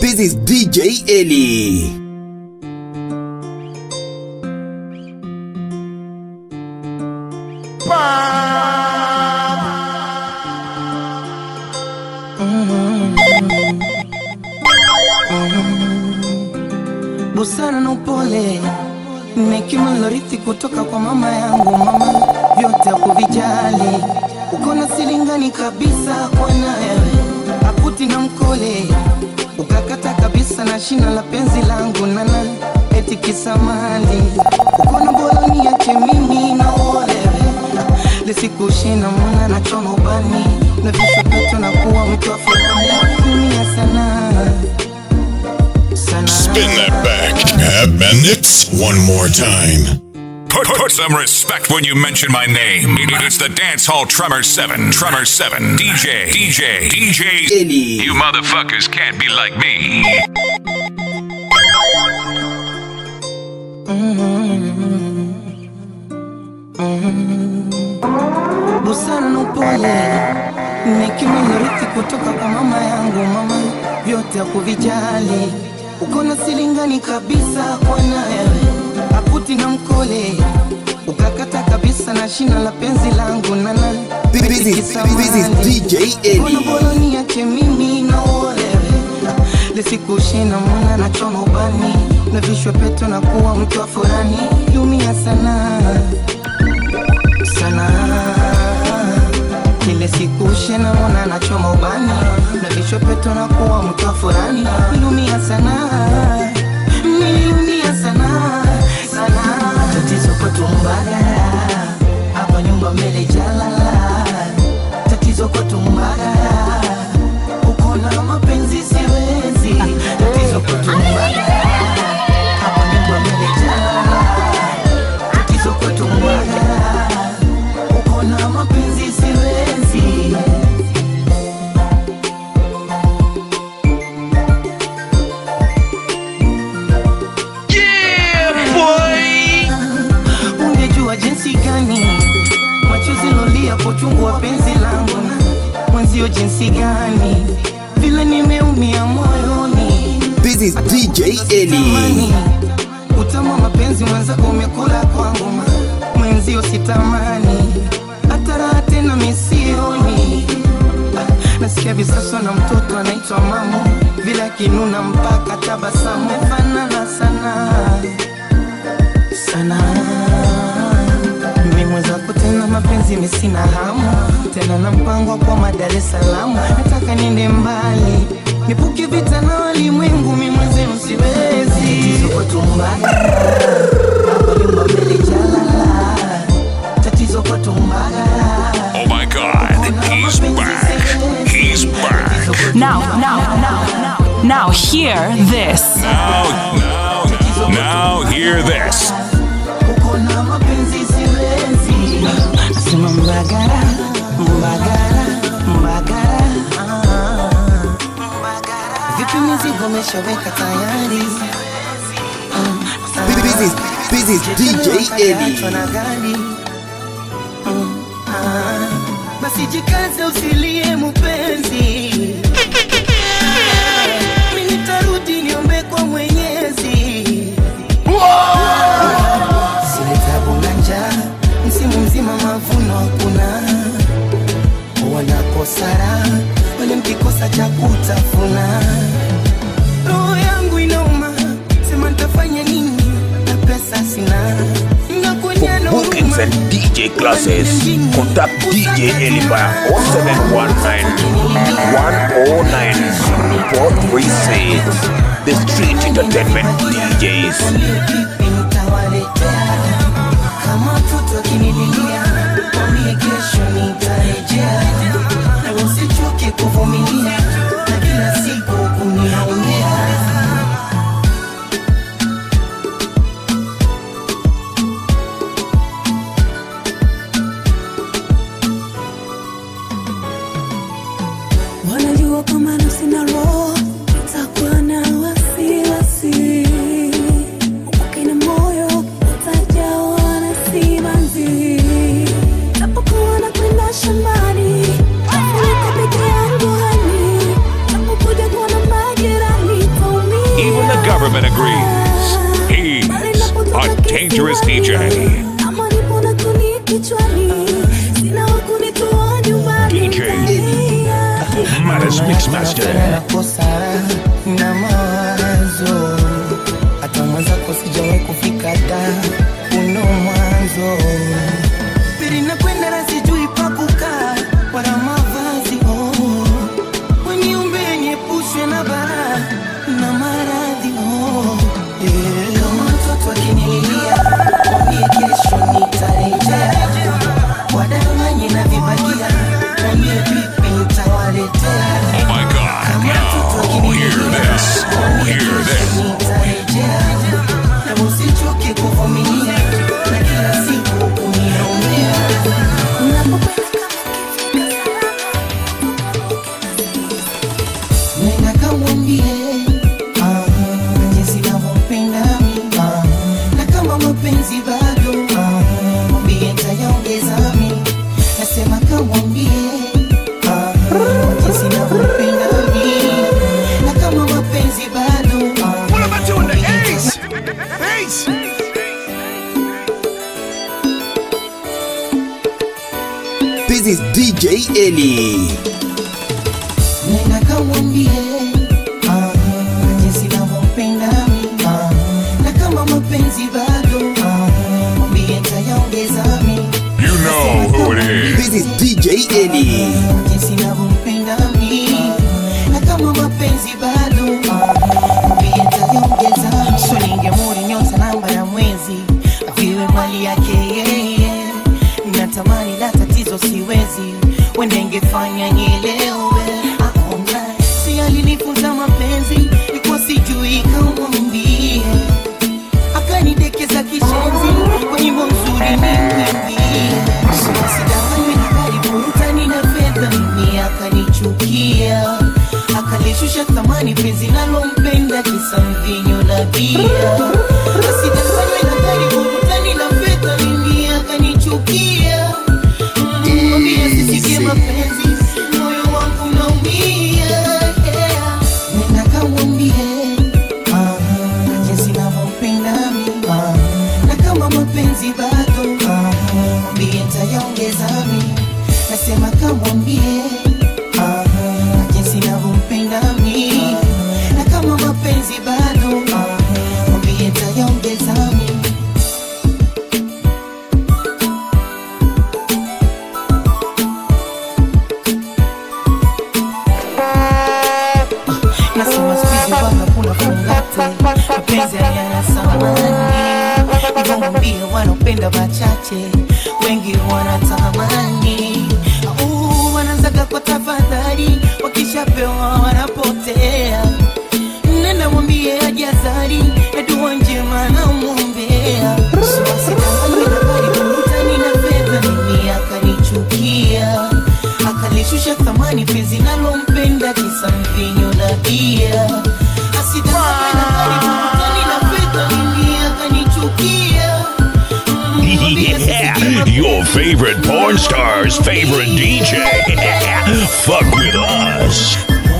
This is DJ Ellie. busara na upole hekima nilorithi kutoka kwa mama yangu. Mama vyote hakuvijali, uko na silingani kabisa kwa naye akuti na mkole, ukakata kabisa na shina la penzi langu nana eti kisamali, uko na boloni yake mimi na ole lisikushina mwana na choma ubani na visho peto na kuwa mtu wa furaha dunia sana sana Spin that back. And it's one more time. Put, put some respect when you mention my name. It's the Dance Hall Tremor 7. Tremor 7. DJ. DJ. DJ. Ellie. You motherfuckers can't be like me. busara na upole hekima nilorithi kutoka kwa mama yangu. Mama vyote hakuvijali, uko na silingani kabisa kwa naye akuti na mkole, ukakata kabisa na shina la penzi langu nana This is- this is DJ Ellie. Mbona boloni yake mimi na ole lisikushina mwana na choma ubani na vishwe peto na kuwa mtu wa furani lumia sana sana kile siku shena mwana na choma ubani na vishwe peto na kuwa mtu wa furani lumia sana nilumia sana sana tatizo kwetu mbagara hapa nyumba mbele jalala tatizo kwetu mbagara uko na mapenzi siwezi tatizo kwetu mbagara hapa nyumba mbele jalala tatizo kwetu mbagara uko na mapenzi siwezi ungejua jinsi gani machozi lolia kwa uchungu wa penzi langu na mwenzio jinsi gani vile nimeumia moyoni This is DJ Ellie. Tamani, utamu wa mapenzi mwenzako umekula kwangu ma- mwenzio sitamani hata raha tena misioni Ah, nasikia visaswa na mtoto anaitwa mamu vile akinuna mpaka tabasamu fanana sana sana mimi mwenzako tena mapenzi misina hamu tena na mpango kwa Dar es Salaam nataka niende mbali nipuke vita na walimwengu mimi mwenzenu siwezi tatizo kwetu Mbagala hapa nyumba mbele jalala tatizo kwetu Mbagala Oh my god. He's back. He's back. Now, now, now, now, now, hear this. Now, now, now hear this. uko na mapenzi siwezi nasema Mbagala Mbagala Mbagala ah, Mbagala vipi mizigo umeshaweka tayari Ah, This is- this is DJ Ellie. Kaachwa na gari Mm, ah. basi jikaze usilie mupenzi mi nitarudi niombe kwa mwenyezi sile tabu na njaa msimu mzima mavuno hakuna wanakosara wale mkikosa cha kutafuna roho yangu inauma sema nitafanya nini na pesa sina Nakuja na For bookings huruma. and DJ classes, contact DJ Elipa 0719-109-436. The Street Entertainment DJs. Nitawaletea. Kama mtoto akinililia, mwambie kesho nitarejea. Na usichoke kuvumilia, na kila siku kuniaumia. wanajua kama nafsi na roho itakuwa na wasiwasi upake moyo utajawa na simanzi tapokuwa na kwenda shambani tafunika peke yangu hani tapokuja kuona majirani government agrees. He's a dangerous DJ. Ama nipo na kuni kichwani, sina wa kunitoa nyumbani. DJ. Maddest Mixmaster. nakosa na mawazo hata mwenzako sijawahi kufika da uno mwanzo pili nakwenda na sijui pa kukaa wala mavazi oh. weniumbe niepushwe na bara na maradhi oh. yeah. kama mtoto akinililia mwambie kesho nitarejea wadanganye na vibagia mwambie vipi nitawaletea Oh my God. Now, hear this. Hear this. Na usichoke kuvumilia na kila siku kuniombea. Nenda kamwambie ah, jinsi navyompenda mimi ah, na kama mapenzi bado ah, mwambie nitayaongeza mimi. Nasema kamwambie ah, jinsi navyompenda mimi na kama mapenzi bado ah, mwambie nitaya- This is DJ Eli. Nenda kamwambie ah, jinsi navyompenda mimi ah, na kama mapenzi bado ah, mwambie nitayaongeza mimi. You know who it is. This is DJ Eli. jinsi navyompenda mimi na kama mapenzi bado mwambie nitayaongeza. So ningemuri nyota namba ya mwezi aviwe mali yake yeye, natamani la tatizo siwezi, wende ingefanya nielewe. Aona si alinifunza mapenzi, ilikuwa sijui kamwambie akanidekeza kishenzi kwa nyimbo nzuri nimwimbie. Sidanganywe na gari burutani na fedha, mimi akanichukia, akalishusha thamani penzi nalompenda kisa mvinyo na bia. Asidanganywe na gari burutani na fedha, mimi akanichukia, Mm, mwambie asisikie mapenzi, moyo wangu unaumia, yeah. Nenda kamwambie ah, jinsi navyompenda mimi ah, na kama mapenzi bado ah, mwambie nitayaongeza mimi. Nasema kamwambie ah, jinsi navyompenda mimi na kama mapenzi bado ah, mwambie nitayaongeza mimi. Nasema siku hizi bwana kuna fungate, mapenzi hayana thamani. Hivyo mwambie wanaopenda wachache, wengi wanatamani. Uh, wanaanzaga kwa tafadhali, wakishapewa wanapotea. Nenda mwambie ajazari, ya dua njema namwombea. So asidanganywe na mali, burutani na fedha, mimi akanichukia akalishusha thamani penzi nalompenda kisa mvinyo na bia asidanganywe na mali, burutani na fedha, mimi akanichukia Mm, mwambie asisikie Yeah, your favorite porn star's favorite DJ. Fuck with us.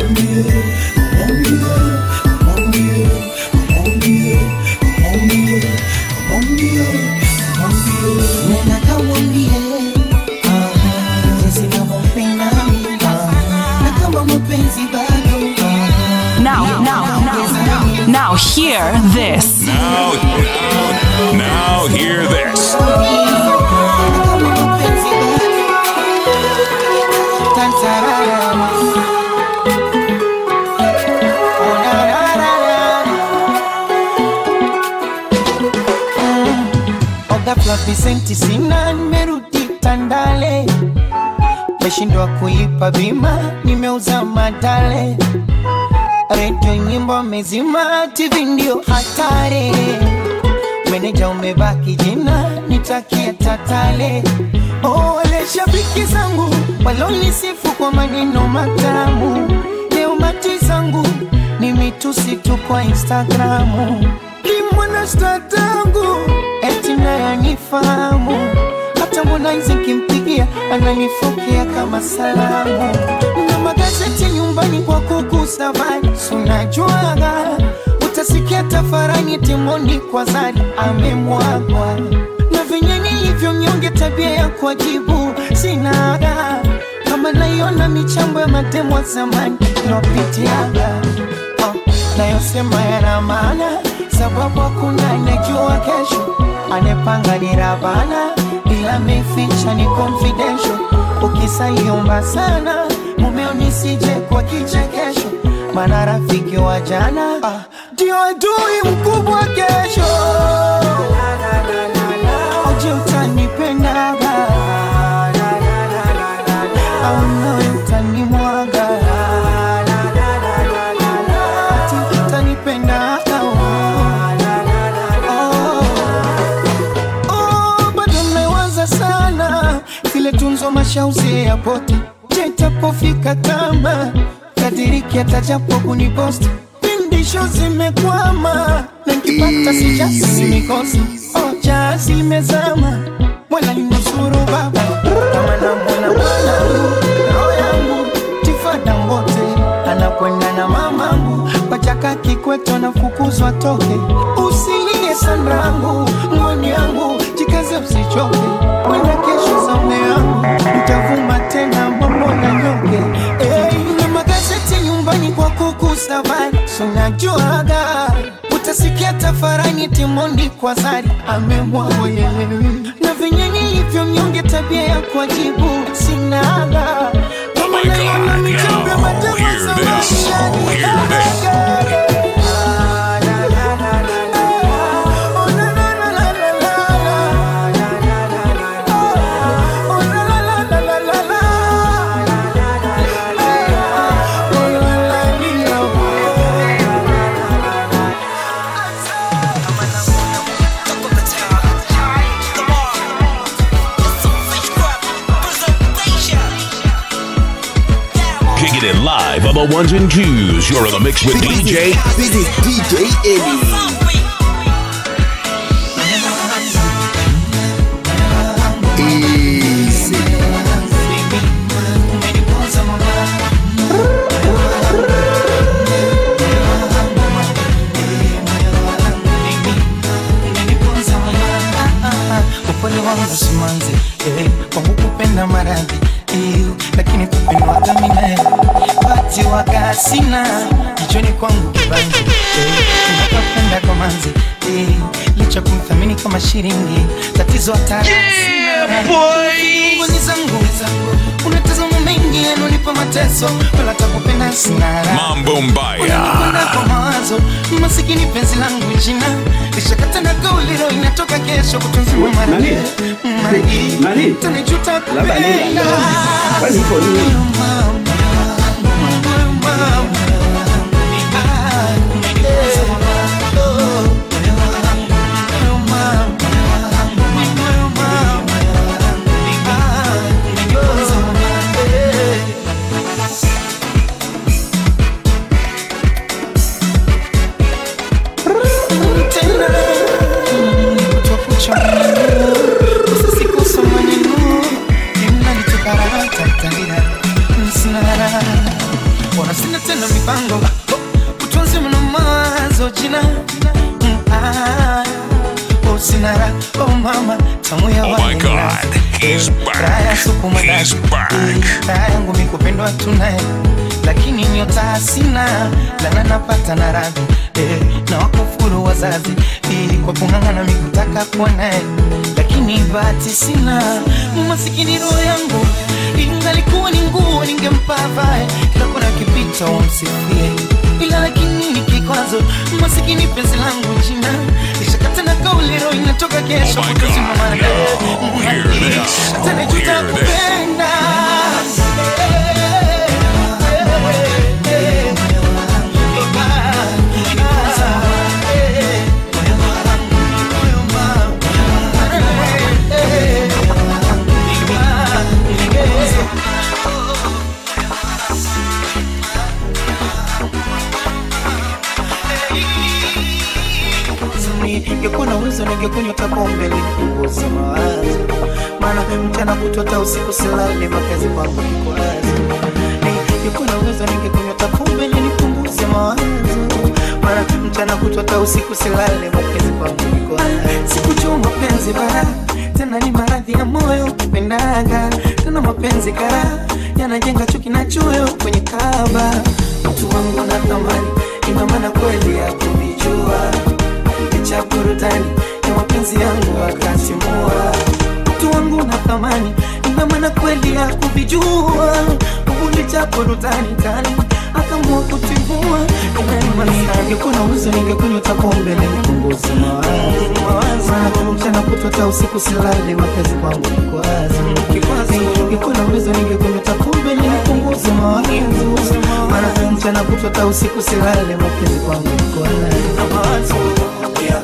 Nenda kamwambie ah, jinsi navyompenda mimi ah, na kama mapenzi bado ah, Now, now, now, now, hear this. Now, now, now, hear this. kama mapenzi bado Tantarara. Oh, na, na, na, na. Mm. Ghafla visenti sina, nimerudi Tandale, meshindwa kulipa bima, nimeuza madale, redio nyimbo mezima, TV ndio hatari, meneja umebaki jina, nitakia tatale. Oh, wale shabiki zangu walonisifu kwa maneno matamu, leo mati zangu ni mitusi tu kwa Instagramu, limwana statangu eti naye anifahamu hata Harmonize kimpigia ananifokea kama salamu na magazeti nyumbani kwa kuku savai sunajuaga utasikia tafarani timoni kwa zari amemwagwa na venye nilivyo mnyonge tabia ya kuajibu sina ada kama naiona michambo ya matemo ya zamani naopitiaga oh, nayosema yana maana sababu hakuna anejua kesho anepanga ni rabana ila meficha ni confidential ukisaiomba sana mumeo nisije kwa kichekesho mana rafiki wa jana ah, ndio adui mkubwa kesho aje utanipendaga au nawe utanimwaga ati utanipendaga oh. Oh, bado mnawaza sana zile tunzo mashauzi ya poti je itapofika kama kadiriki atajapo kuniposti pindisho zimekwama na nkipata sijasi mikosi oja zimezama wala linusuru baba kama namwona mwanangu roho yangu tifada mbote anakwenda na mamangu wachaka kikweto nafukuzwa toke usilie sanrangu mwani yangu jikaze usichoke kwenda kesho zaune yangu mtavuma tena mambo na nyonge hey, na magazeti nyumbani kwa kuku safari sunajuaga utasikia tafarani timondi kwa zari amemwagoye na venye nilivyo mnyonge tabia ya kuajibu sinaga Oh my God, yo, hear this. Hear this. Kicking it live on the ones and twos. You're in the mix with DJ. This is DJ Eddie. Easy. upole wangu simanzi eh, kwangu kupenda maradhi eh, lakini kupendwaga minae bati waga sina kichwani kwangu kibanzi eh, nakapenda kwa manzi eh, licha kumthamini kama shilingi tatizo hatara Ngoni zangu unatazama mengi yanonipa mateso wala takupenda sinara Mambo Mbaya. Unakwenda kwa mawazo masikini penzi langu jina lishakata na kauliro inatoka kesho kutunziwa mara mara tanijuta kupenda tena kutokucha sisi kusoma neno linalitukaratatalira msinara wana sina tena mipango utunzi mna mawazo jina Mm, ah, oh, sinara oh mama tamu ya Oh my wali God, nazi. he's Eh, back. raha ya supu mandazi. He's back. Eh, raha yangu mikupendwa tunaye lakini nyota sina lana napata na radhi eh, na wakufuru wazazi eh, kwa kung'ang'ana mikutaka kuwa naye lakini bahati sina masikini roho yangu ingalikuwa ni nguo ningempa vae kila kona kipita wamsifie ila lakini ni kikwazo masikini penzi langu jina lishakata na kauli roho inatoka kesho Oh my kutuzima God, mara yo, hear this. hata najuta Hear this. kupenda ningekuwa na uwezo ningekunywa kapombe nipunguze mawazo maana mchana kutota usiku silale makazi kwangu kikwazo ningekuwa na uwezo ningekunywa kapombe nipunguze mawazo maana mchana mchana kutwa hata usiku silale, mapenzi kwangu ni kwa sikujua mapenzi bara tena ni maradhi ya moyo pendaga tena mapenzi kara yanajenga chuki na choyo kwenye kaba mtu wangu na thamani ina maana kweli ya kuvijua licha burudani ya mapenzi yangu akasimua mtu wangu na thamani ina maana kweli ya kuvijua licha burudani kali akaamua kutimua ningekuwa uwezo ningekunywa hata pombe nipunguze mawazo maana mchana kutwa hata usiku silale mapenzi kwangu kikwazo ningekuwa na uwezo ningekunywa hata pombe nipunguze mawazo maana mchana kutwa hata usiku silale mapenzi kwangu kikwazo yeah.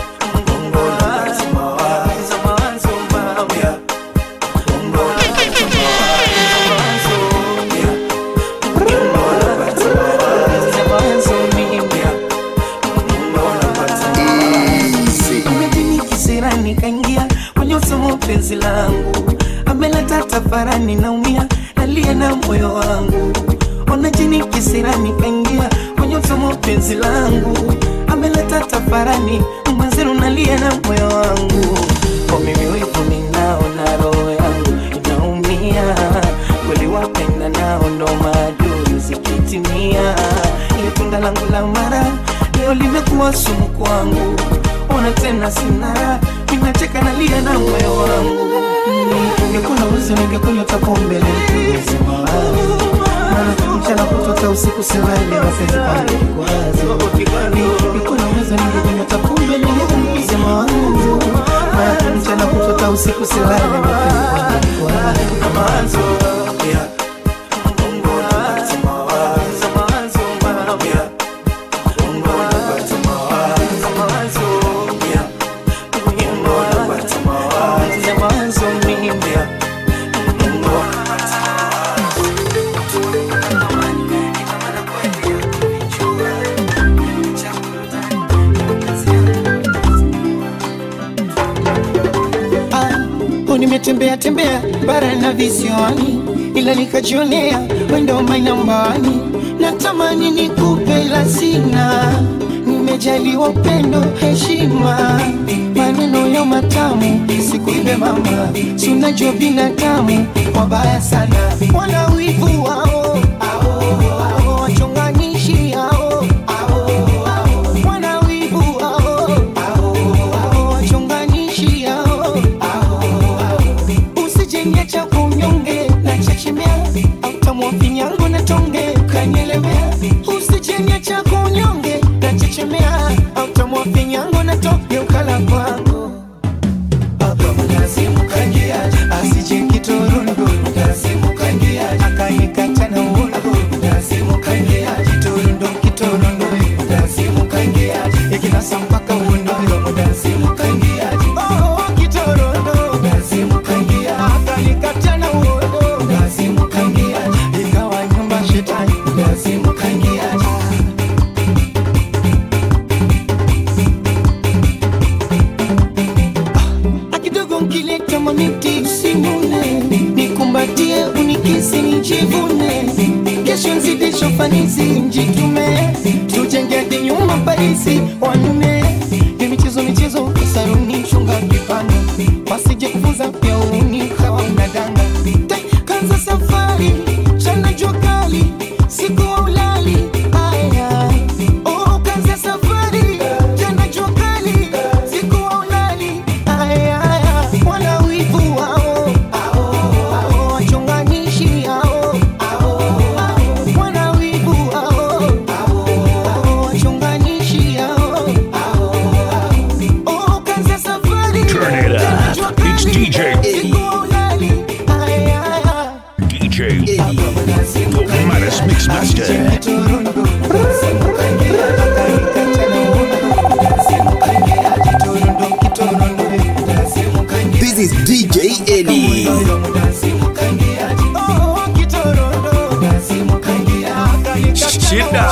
kisirani kaingia kwenye usomo penzi langu ameleta tafarani naumia nalia na moyo wangu ona jini kisirani kaingia kwenye usomo penzi langu ameleta tafarani mwenzenu nalia na moyo wangu kwa mimi wivu ninao na roho yangu inaumia kweli wapenda nao ndo maadui zikitimia ile tunda langu la mara leo limekuwa sumu kwangu ona tena sina ninacheka nalia na moyo wangu ningekuwa na uwezo ningekunywa hata pombe nipunguze mawazo maana mchana kutota usiku silale mapenzi kwangu kikwazo ningekuwa na uwezo ningekunywa hata pombe nipunguze mawazo maana mchana kutota usiku silale mapenzi kwangu kikwazo yeah. nimetembea tembea bara na visiwani, ila nikajionea wendo mainambani. Natamani nikupe la sina, nimejaliwa upendo, heshima, maneno ya matamu, sikuibe mama, si unajua binadamu wabaya sana, wana wivu wao ao, wachonganishi hao wana wivu wao ao, wachonganishi hao usijenge cha kunyonge na chechemea autamwa vinyango na tonge kanyelemea usijenge cha kunyonge na chechemea autamwa vinyango na tonge ukala kwangu asije kitorundo akanikata na uondo kitorundo kitorundo ikinasa mpaka uondo Oh, kitorondo akanikata na uondo ikawa nyumba shetani akidogo nkileta maniti usinune nikumbatie unikisi nijivune kesho nzidisho fanisi njitume tujenge hadi nyumba parisi wanune ni michezo michezo saruni chunga kipande wasije kufunza pia uni kawa unadanga Tai, kanza safari chana jua kali siku wa ulali aya oh, kanza safari chana jua kali siku wa ulali aya wana wivu wao ao, wachonganishi hao wana wivu wao ao, wachonganishi hao oh, kanza safari Turn it up. jua It's kali, DJ siku wa ulali aya DJ the Maddest Mixmaster. This is DJ Ellie. Shida.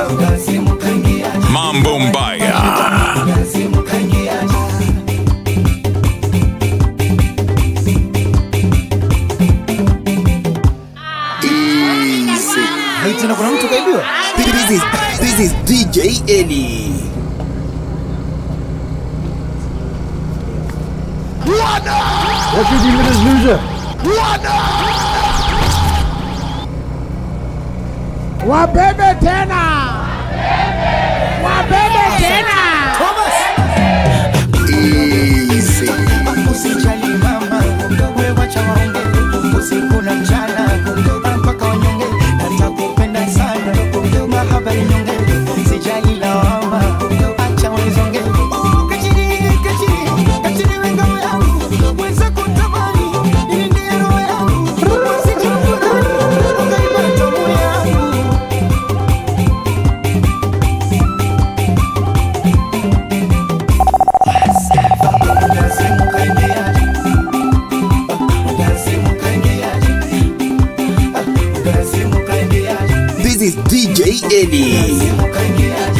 Mambo Mbaya. Easy. tena kuna mtu kaibiwa This is, this is DJ Ellie. What you think of this loser? Wabebe tena. Wabebe tena. Easy. Usijali mama, wewe wacha waonge usiku na mchana mpaka wanyonge, natakupenda sana mahaba ni nyonge, sijali lawama, acha wanizonge. Oh, kachiri, kachiri, kachiri we ngao yangu, weza kutamani, nilinde roho yangu, usijifurahi, ukaiba tamu yangu. This is DJ Eddie.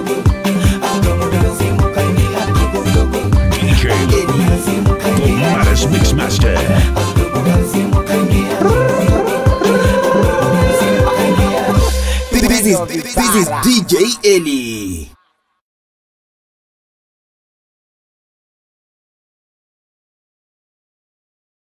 DJ, the maddest mixmaster. This is this is DJ Eddie.